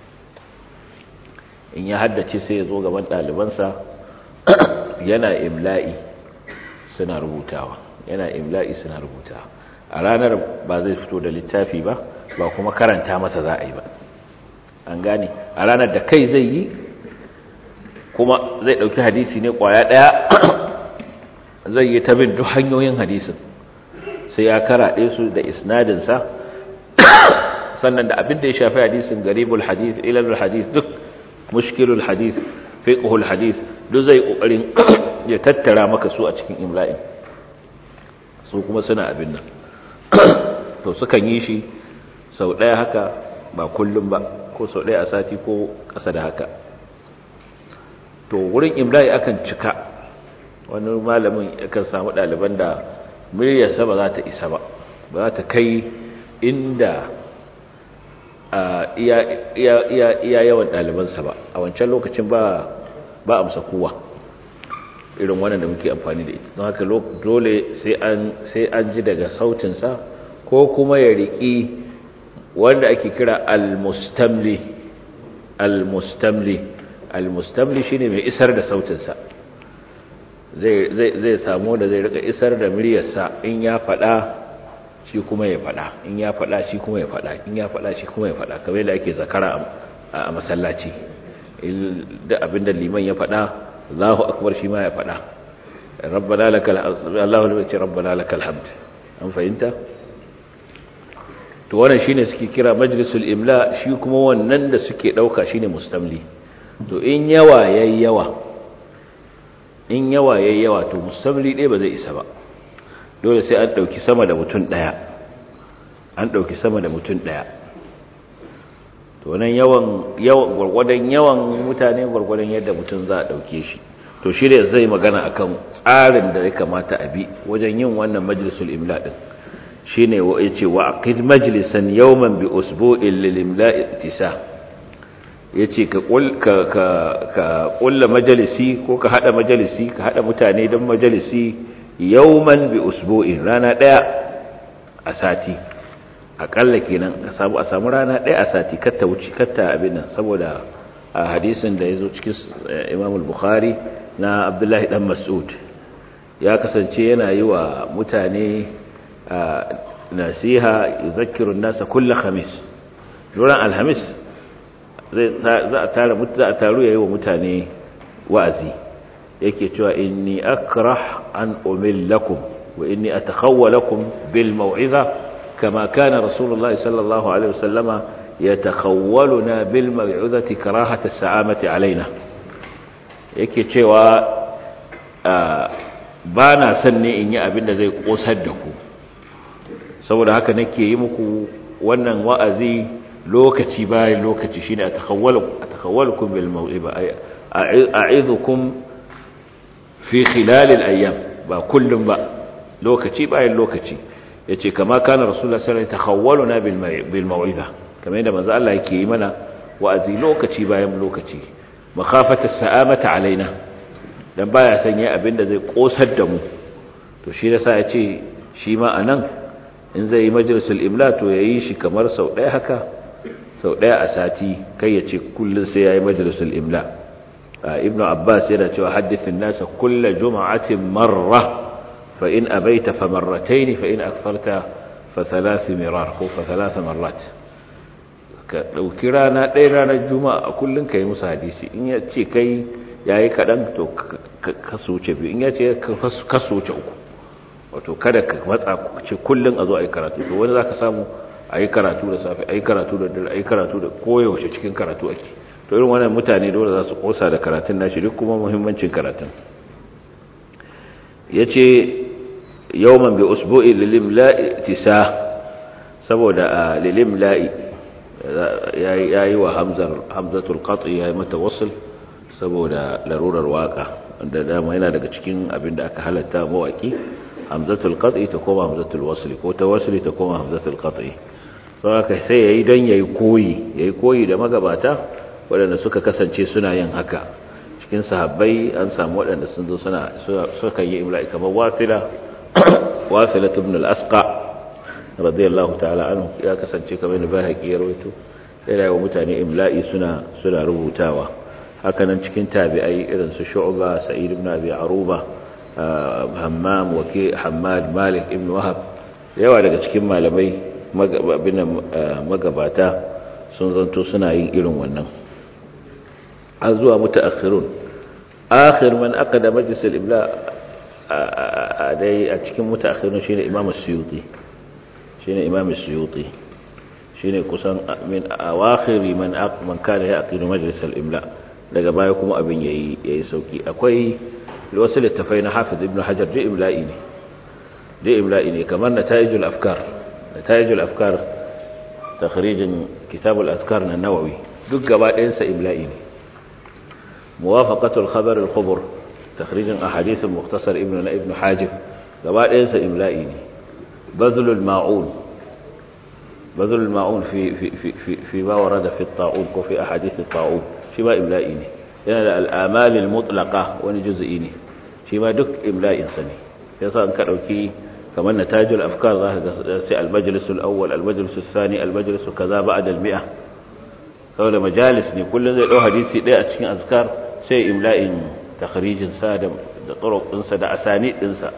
in ya haddace sai ya zo gaban ɗalibansa yana imla'i suna rubutawa yana imla'i suna rubutawa a ranar ba zai fito da littafi ba ba kuma karanta masa za a yi ba an gane a ranar da kai zai yi kuma zai ɗauki hadisi ne ƙwaya ɗaya zai yi ta bin duk hanyoyin hadisin sai ya karaɗe su da isnadinsa sannan da abin da ya shafi hadisin garibul hadis ilalul hadis duk mushkilul hadis fiqhul hadis duk zai ƙoƙarin ya tattara maka su a cikin imla'in su kuma suna abin nan to sukan yi shi sau ɗaya haka ba kullum ba ko sau ɗaya a sati ko ƙasa da haka to wurin imla'i akan cika wani malamin yakan samu ɗaliban da muryarsa ba za ta isa ba ba za ta kai inda iya yawan ɗalibansa ba a wancan lokacin ba ba amsa kowa irin wannan da muke amfani da ita don haka dole sai an ji daga sautinsa ko kuma ya riƙi wanda ake kira al-mustamli al-mustamli al-mustamli shine mai isar da sautinsa zai zai samu da zai rika isar da muryarsa in ya faɗa shi kuma ya faɗa in ya faɗa shi kuma ya faɗa in ya faɗa shi kuma ya faɗa kamar yadda ake zakara a masallaci da abinda liman ya faɗa Allahu akbar shi ma ya faɗa rabbana lakal Allahu ne ce rabbana lakal hamd an fahimta to wannan shine suke kira majlisul imla shi kuma wannan da suke dauka shine mustamli to in yawa yayi yawa in yawa yayi yawa to mustamli dai ba zai isa ba dole sai an dauki sama da mutum daya an dauki sama da mutum daya to nan yawan yawan gurgurdan yawan mutane gurgurdan yadda mutum za a dauke shi to shi ne zai magana akan tsarin da ya kamata a bi wajen yin wannan majlisul imla din shine yace wa aqid majlisan yawman bi usbu'in lil imla'i ittisa yace ka ka ka kulla majalisi ko ka hada majalisi ka hada mutane don majalisi yawman bi usbu'in rana daya a sati akalla kenan ka samu a samu rana daya a sati katta wuce katta abin nan saboda a hadisin da yazo cikin Imam al-Bukhari na Abdullahi dan Mas'ud ya kasance yana yi wa mutane nasiha yuzakkiru an-nasa kull khamis ran alhamis za a tara za a taru yayi wa mutane wa'azi yake cewa inni akrah an umillakum wa inni atakhawwalakum bil maw'iza kama kana rasulullah sallallahu alaihi wasallama yatakhawwaluna bil maw'izati karahata as-sa'amati alaina yake cewa ba na son ne in yi abin da zai kosar da ku saboda haka nake yi muku wannan wa'azi lokaci bayan lokaci shine atakhawwalukum bil maw'iba a'idhukum fi khilal al ayyam ba kullum ba lokaci bayan lokaci yace kama kana rasulullahi sallallahu alaihi wasallam takhawwaluna bil maw'iza kamar yadda manzo Allah yake yi mana wa'azi lokaci bayan lokaci makhafata sa'amata alaina dan baya sanya abinda zai kosar da mu to shi yasa yace shi ma anan in zai yi majalisul imla to yayi shi kamar sau ɗaya haka sau ɗaya a sati kai ya ce kullum sai ya yi majalisul imla ibn abbas yana cewa haddithin nasa kulla juma'atin marra fa in abaita fa marrataini fa in aktharta fa thalath mirar ko fa thalath marrat ka dauki rana ɗaya ranar juma'a a kullum kai musu hadisi in ya ce kai yayi kadan to ka soce biyu in ya ce ka soce uku wato kada ka matsa ce kullum a zo a yi karatu to wani zaka samu a yi karatu da safe a yi karatu da dare a yi karatu da koyaushe cikin karatu ake to irin wannan mutane dole za su kosa da karatun nashi duk kuma muhimmancin karatun ya ce yawman bi usbu'i lilimla'i tisa saboda a lilimla'i ya yi wa hamzatul qat'i ya yi mata wasul saboda larurar waka wanda dama yana daga cikin abin da aka halatta mawaki hamzatul qat'i ta koma hamzatul wasli ko ta wasli ta koma hamzatul qat'i saboda sai yayi dan yayi koyi yayi koyi da magabata waɗanda suka kasance suna yin haka cikin sahabbai an samu waɗanda sun zo suna suka yi imla'i kamar wasila wasila ibn al-asqa radiyallahu ta'ala anhu ya kasance kamar da bahaqi ya rawaito yana wa mutane imla'i suna suna rubutawa haka nan cikin tabi'ai irin su shu'ba sa'id ibn abi aruba hammam wake hammad malik ibn wahab yawa daga cikin malamai magabata sun zanto suna yin irin wannan an zuwa mutaakhirun akhir man aqada majlis al-imla a dai a cikin mutaakhirun shine imam as-suyuti shine imam as-suyuti shine kusan min awakhiri man man kana yaqidu majlis al-imla daga baya kuma abin yayi yayi sauki akwai wasu littafai na hafiz ibn hajar da imla'i ne da imla'i ne kamar nata'ijul afkar nata'ijul afkar takhrijin kitabul azkar na nawawi duk gaba ɗayan sa imla'i ne muwafaqatul khabar al khubur takhrijin ahadith al mukhtasar ibn na ibn hajib gaba ɗayan sa imla'i ne bazlul ma'un bazlul ma'un fi fi fi fi ma warada fi at-ta'un ko fi ahadith at-ta'un shi ba imla'i ne yana da al'amalin mutlaka wani juzu'i ne shi ma duk imla'insa ne ya sa an ka ɗauki kamar na tajul afkar za ka ga sai albajalisul awwal albajalisul sani albajalisul kaza ba a dalmi'a saboda majalis ne kullum zai ɗau hadisi ɗaya a cikin azkar sai imla'in takharijinsa da tsarok ɗinsa da asani ɗinsa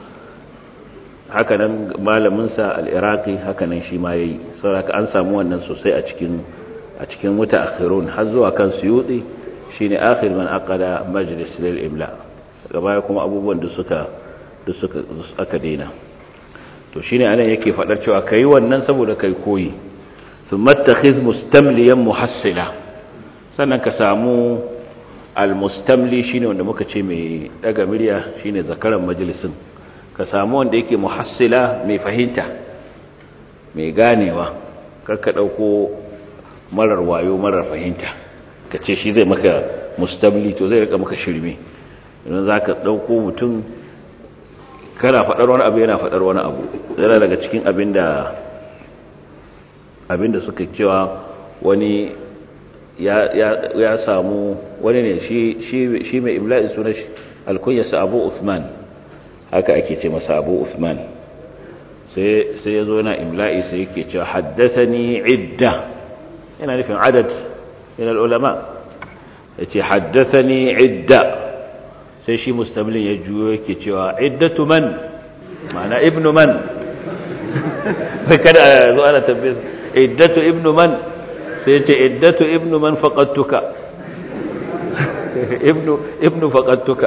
hakanan malaminsa al'iraki hakanan shi ma ya yi saboda an samu wannan sosai a cikin a cikin mutaakhirun har zuwa kan suyuti shine akhir man aqada majlis lil imla gaba kuma abubuwan da suka da suka aka daina to shine anan yake fadar cewa kai wannan saboda kai koyi thumma takhiz mustamliyan muhassila sannan ka samu almustamli shine wanda muka ce mai daga murya shine zakaran majalisin ka samu wanda yake muhassila mai fahimta mai ganewa karka dauko marar wayo marar fahimta ka ce shi zai maka mustabli to zai rika maka shirme idan za ka ɗauko mutum kana faɗar wani abu yana faɗar wani abu yana daga cikin abinda abinda suka cewa wani ya samu wani ne shi mai imla'in suna shi alkunyarsa abu Uthman haka ake ce masa abu Uthman sai ya zo yana imla'i sai yake cewa haddathani idda yana nufin adad yana ulama ya ce haddathani idda sai shi mustamlin ya juyo yake cewa iddatu man ma'ana ibnu man bai kada zo ana tabbis iddatu ibnu man sai ce iddatu ibnu man faqattuka ibnu ibnu faqattuka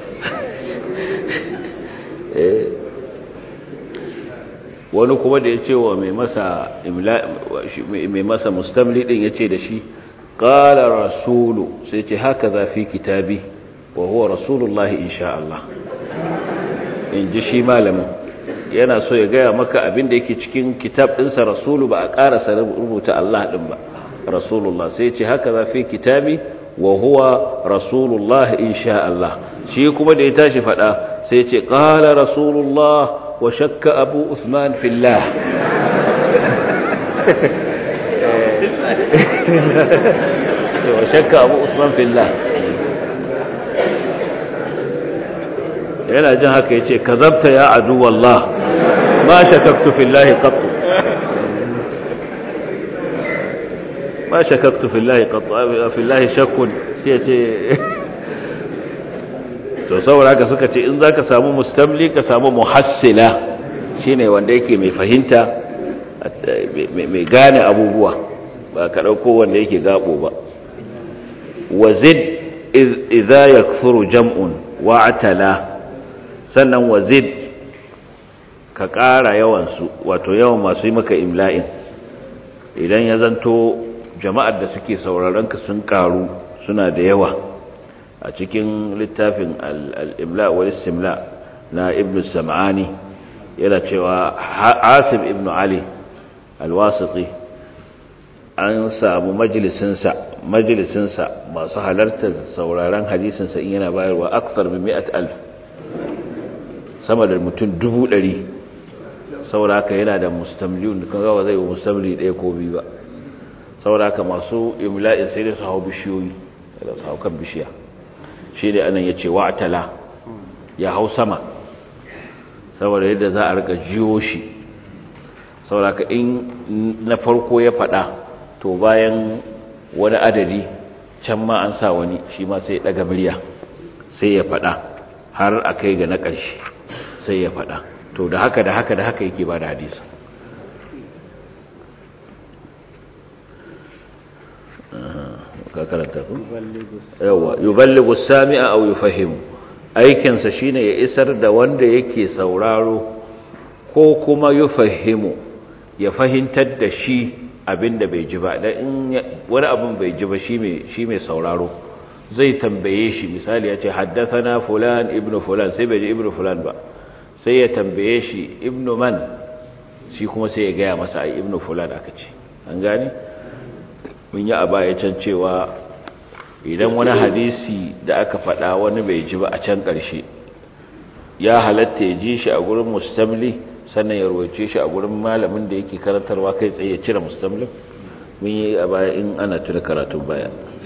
wani kuma da ya ce wa mai masa mai masa mustamli din ya ce da shi qala rasulu sai ce haka za fi kitabi wa huwa rasulullahi insha Allah in ji shi malamin yana so ya gaya maka abin da yake cikin kitab ɗinsa rasulu ba a ƙarasa rubuta Allah ɗin ba rasulullah sai ce haka za fi kitabi wa huwa rasulullah insha Allah shi kuma da ya tashi faɗa sai ce ƙala rasulullah wa shakka abu usman fillah wa shakka abu usman fillah yana jin haka ya ce ka zabta ya adu wallah ma shakaktu fillahi qattu ma shakaktu fillahi qattu fillahi shakkun sai ce to saboda haka suka ce in zaka samu mustamli ka samu muhassila shine wanda yake mai fahimta mai gane abubuwa ba ka dauko wanda yake gabo ba wazid idza yakthuru jam'un wa atala sannan wazid ka ƙara yawansu wato yawan masu yi maka imla'in idan ya zanto jama'ar da suke sauraron ka sun ƙaru suna da yawa a cikin littafin al'imla wal istimla na ibn sam'ani yana cewa asim ibn ali alwasiti an samu majalisinsa majalisinsa masu halartar sauraron hadisinsa in yana bayarwa akthar min mi'at alf sama da mutum dubu ɗari sauraka yana da mustamliyun kan gawa zai yi mustamli ɗaya ko biyu ba sauraka masu imla'in sai da su hau bishiyoyi da su hau kan bishiya shi ne anan ya ce wa'atala ya hau sama saboda yadda za a rika jiyo shi sauraka in na farko ya faɗa to bayan wani adadi can ma an sa wani shi ma sai ya ɗaga murya sai ya faɗa har a kai ga na ƙarshe sai ya faɗa to da haka da haka da haka yake ba da hadisa ka karanta ku yawa yuballighu sami'a aw yufahimu aikin sa shine ya isar da wanda yake sauraro ko kuma yufahimu ya fahimtar da shi abinda bai ji ba dan in wani abin bai ji ba shi mai shi mai sauraro zai tambaye shi misali ya ce haddathana fulan ibnu fulan sai bai ji ibnu fulan ba sai ya tambaye shi ibnu man shi kuma sai ya gaya masa ai ibnu fulan aka ce an gane mun yi a baya can cewa idan wani hadisi da aka faɗa wani bai ji ba a can ƙarshe ya halatta ya ji shi a gurin mustamli sannan ya ruwace shi a gurin malamin da yake karantarwa kai tsaye ya cire mustamlin mun yi a baya in ana tuna karatun baya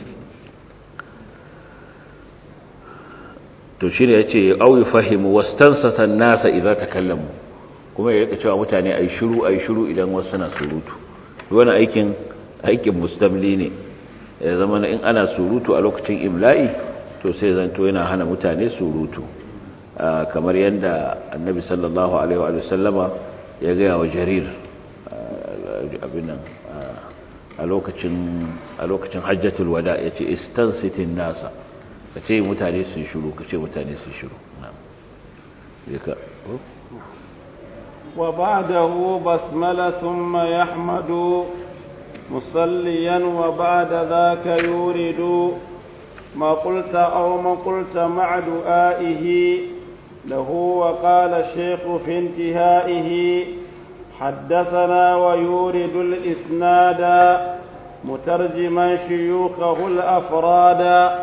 to shi ne ya ce au yi fahimu wastansatan nasa idan ta kallamu kuma ya rika cewa mutane a yi shiru a yi shiru idan wasu suna surutu wani aikin aikin mustamli ne ya zama in ana surutu a lokacin imla'i to sai zanto yana hana mutane surutu kamar yadda annabi sallallahu alaihi wa sallama ya gaya wa jarir abinan a lokacin hajjatul wada ya ce istansitin nasa ka ce mutane su shiru ka ce mutane su shiru wa ba'dahu basmala thumma yahmadu musalliyan wa ba'da dhaka yuridu ma qulta aw ma qulta ma'a du'aihi lahu wa qala shaykhu fi intihaihi حدثنا ويورد الإسناد مترجما شيوخه الأفراد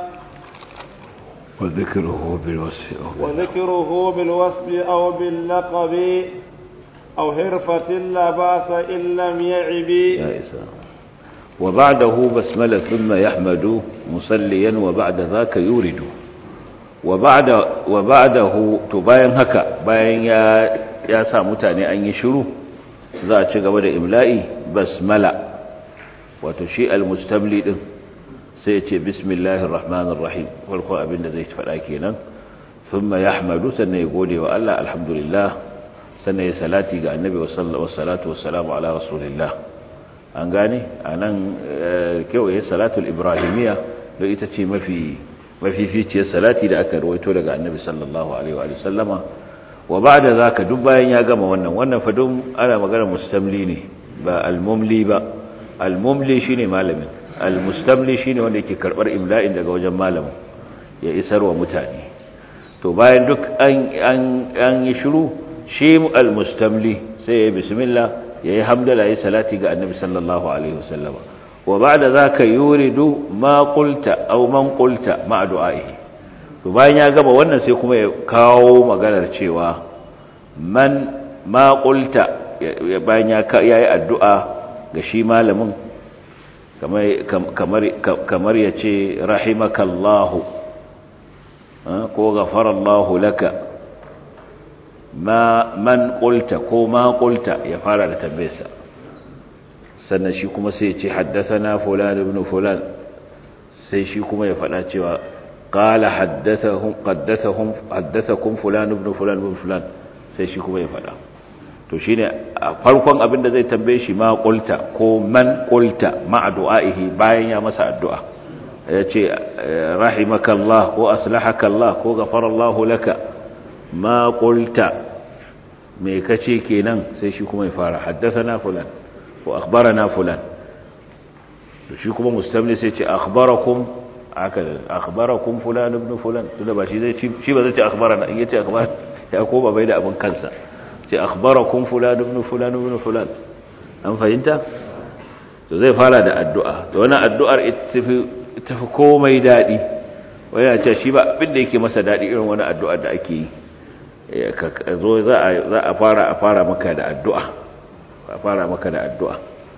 وذكره بالوصف أو وذكره بالوصف أو باللقب أو هرفة لا بأس إن لم يعب يا إسلام wa ba'dahu basmala thumma yahmadu musalliyan wa ba'da zaka yuridu wa ba'da wa ba'dahu to bayan haka bayan ya ya sa mutane an yi shiru za a ci gaba da imla'i basmala wato shi al-mustamli din sai ya ce bismillahir rahmanir rahim farko abinda zai faɗa kenan thumma yahmadu sannan ya gode wa Allah alhamdulillah sannan ya salati ga annabi wa salatu wassalamu ala rasulillah an gane anan kewaye salatul ibrahimiyya da ita ce mafi mafificiyar salati da aka rawaito daga annabi sallallahu alaihi wa sallama wa ba'da zaka duk bayan ya gama wannan wannan fa dun ana magana mustamli ne ba al-mumli ba al-mumli shine malamin al-mustamli shine wanda yake karbar imla'in daga wajen malamin ya isar wa mutane to bayan duk an an an yi shiru shi al-mustamli sai ya bismillah yayi hamdala yayi salati ga annabi sallallahu alaihi wasallama wa ba'da zaka yuridu ma qulta aw man qulta ma du'aihi to bayan ya gaba wannan sai kuma ya kawo maganar cewa man ma qulta bayan ya yayi addu'a ga shi malamin kamar kamar kamar yace rahimakallahu ko ghafarallahu laka ma man qulta ko ma qulta ya fara da tambayarsa sannan shi kuma sai ya ce haddathana fulan ibn fulan sai shi kuma ya faɗa cewa qala haddathahum haddathahum haddathakum fulan ibn fulan ibn fulan sai shi kuma ya faɗa to shine a farkon abin da zai tambaye shi ma qulta ko man qulta ma du'aihi bayan ya masa addu'a yace rahimakallah ko aslahakallah ko ghafarallahu laka ma qulta me kace kenan sai shi kuma ya fara haddathana fulan ko akhbarana fulan to shi kuma mustamli sai ce akhbarakum aka akhbarakum fulan ibn fulan tunda ba shi zai shi ba zai ce akhbarana in yace akhbar ya ko ba bai da abin kansa ce akhbarakum fulan ibn fulan ibn fulan an fahimta to zai fara da addu'a to wannan addu'ar ita fi komai dadi wani ya ce shi ba abin da yake masa dadi irin wani addu'ar da ake yi zo za a fara a fara maka da addu'a a fara maka da addu'a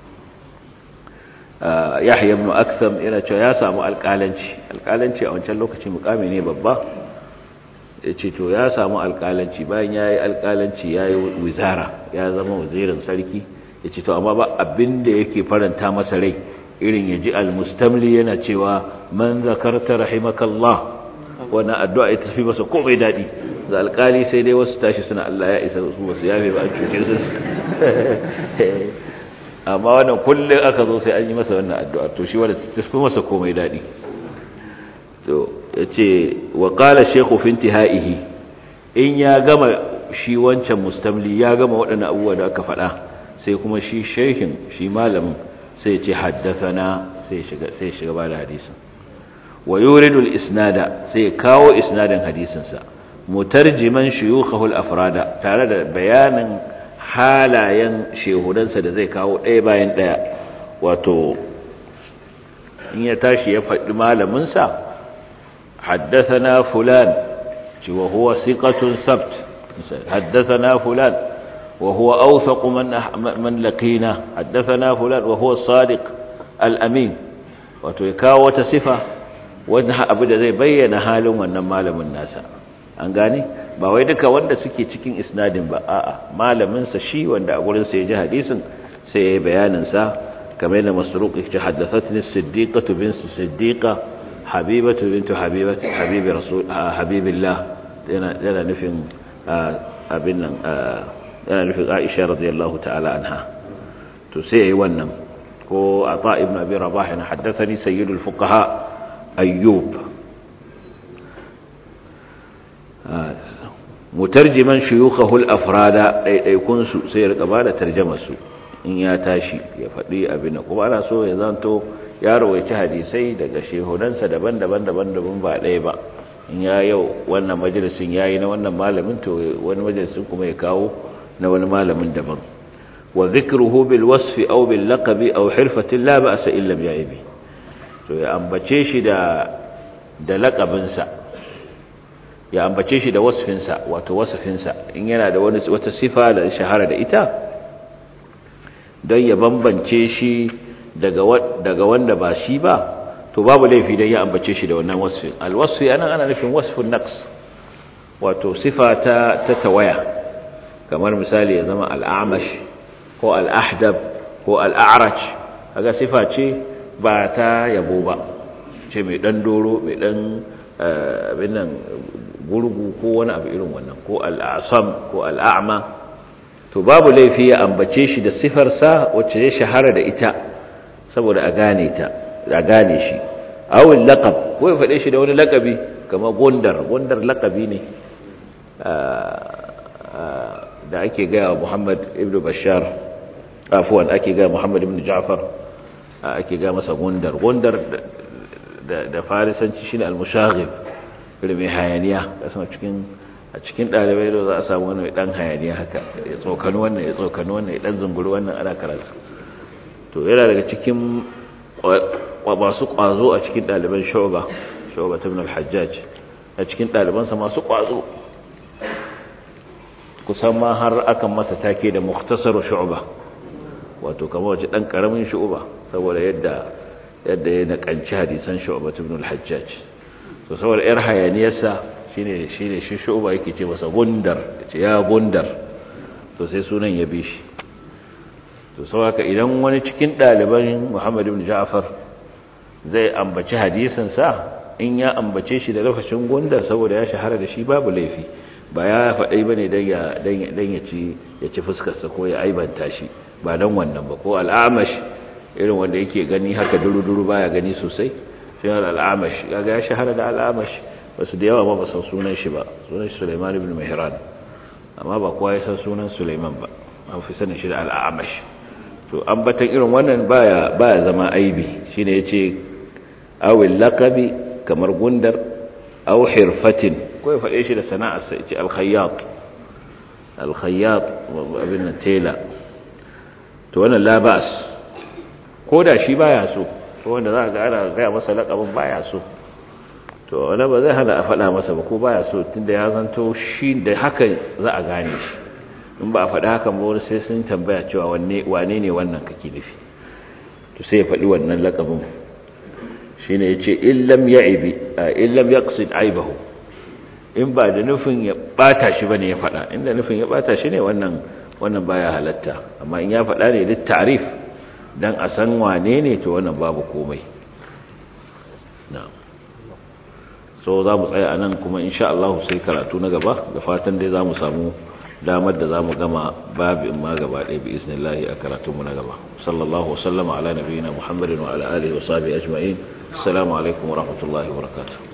yahya ibn aksam yana cewa ya samu alƙalanci alƙalanci a wancan lokaci mukami ne babba ya ce to ya samu alƙalanci bayan ya yi alƙalanci ya yi wizara ya zama wazirin sarki ya ce to amma ba abin da yake faranta masa rai irin ya ji almustamli yana cewa man zakarta rahimakallah wannan addu'a ita tafi masa komai daɗi da alƙali sai dai wasu tashi suna Allah ya isa su wasu yafe ba a cuce su amma wannan kullum aka zo sai an yi masa wannan addu'a to shi wadda tafi masa komai daɗi to ya ce wa ƙala shekhu finti ha'ihi in ya gama shi wancan mustamli ya gama waɗannan abubuwa da aka faɗa sai kuma shi shehin shi malamin sai ce haddasana sai shiga ba da hadisin wa yuridul isnada sai kawo isnadin hadisinsa mutarjiman shuyukhahu al-afrada tare da bayanin halayen shehudansa da zai kawo ɗaya bayan ɗaya wato in ya tashi ya faɗi malaminsa haddathana fulan ci wa huwa siqatun sabt haddathana fulan wa huwa awthaqu man man laqina haddathana fulan wa huwa sadiq al-amin wato ya kawo wata sifa wanda abu da zai bayyana halin wannan malamin nasa an gane ba wai duka wanda suke cikin isnadin ba a'a malamin sa shi wanda a gurin sa ya ji hadisin sai ya yi bayanin sa kamar yana masruq yake haddathatni as-siddiqatu bint siddiqa habibatu bint habibati habibi rasul habibillah yana yana nufin abin nan yana nufin Aisha radiyallahu ta'ala anha to sai yayi wannan ko ata ibn abi rabah yana haddathani sayyidul fuqaha ayyub mutarjiman shuyukhahu al-afrada daidaikun su sai ya rika bada tarjumar su in ya tashi ya faɗi abin kuma ana so ya zanto ya rawaici hadisai daga shehudansa daban-daban daban-daban ba ɗaya ba in ya yau wannan majalisin yayi na wannan malamin to wani majalisin kuma ya kawo na wani malamin daban wa dhikruhu bil wasfi aw bil laqabi aw hirfatin la ba'sa illa bi aibi to ya ambace shi da da laqabinsa ya ambace shi da wasfinsa wato wasfinsa in yana da wani wata sifa da shahara da ita don ya bambance shi daga wanda ba shi ba to babu laifi dan ya ambace shi da wannan wasfin alwasfi anan ana nufin wasfun naqs wato sifa ta ta tawaya kamar misali ya zama al'amash ko al'ahdab ko al'a'raj kaga sifa ce ba ta yabo ba ce mai dan doro mai dan abin nan gurgu ko wani abu irin wannan ko al'asam ko al'a'ma to babu laifi ya ambace shi da sifarsa wacce ya shahara da ita saboda a gane ta a gane shi awil laqab ko ya faɗe shi da wani laqabi kamar gondar gondar laqabi ne da ake gaya wa Muhammad ibn Bashar afwan ake gaya Muhammad ibn Ja'far ake gaya masa gondar gondar da farisanci shine al-mushaghib irin mai hayaniya kasan cikin a cikin ɗalibai da za a samu wani ɗan hayaniya haka ya tsokani wannan ya tsokani wannan ya ɗan zunguri wannan ana karatu to yana daga cikin masu ƙwazo a cikin ɗaliban shoba shoba ta minal hajjaj a cikin ɗalibansa masu ƙwazo kusan ma har akan masa take da muktasar shu'ba wato kamar wace ɗan ƙaramin shu'ba saboda yadda yadda ya naƙanci hadisan shu'ba ta minal hajjaj to saboda yar hayaniyarsa shine shine shi shu'ba yake ce masa gundar ce ya gundar to sai sunan ya bi shi to saboda idan wani cikin ɗaliban Muhammad ibn Ja'far zai ambaci hadisin sa in ya ambace shi da lafashin gundar saboda ya shahara da shi babu laifi ba ya faɗai bane dan ya dan ya ci ya ci fuskar sa ko ya aibanta shi ba dan wannan ba ko al'amash irin wanda yake gani haka duru-duru baya gani sosai shi al'amash kaga ya shahara da al'amash basu da yawa ba ba san sunan shi ba sunan shi Sulaiman ibn Mihran amma ba kowa ya san sunan Sulaiman ba an fi sanin shi da al'amash to ambatan irin wannan baya baya zama aibi shine yace awil laqabi kamar gundar aw hirfatin ko ya fade shi da sana'ar sa yace al-khayyat al-khayyat abin tela to wannan la ba'as ko da shi baya so to wanda za ga ana ga masa laqabin baya so to wani ba zai hana a faɗa masa ba ko baya so tunda ya zanto shi da haka za a gane shi in ba a faɗi haka ba wani sai sun tambaya cewa wane ne wannan kake nufi to sai ya faɗi wannan laƙabin shi ne ya ce illam ya ibi a illam ya ƙasid aibahu in ba da nufin ya ɓata shi ba ne ya faɗa inda nufin ya ɓata shi ne wannan wannan baya halatta amma in ya faɗa ne duk tarif don a san wane ne to wannan babu komai na'am so za mu tsaya a nan kuma insha Allah sai karatu na gaba da fatan dai za mu samu damar da za mu gama babin ma gaba ɗaya bi iznillahi a karatunmu na gaba sallallahu wasallama ala nabiyina muhammadin wa ala alihi wa sahbihi ajma'in assalamu alaikum wa rahmatullahi wa barakatuh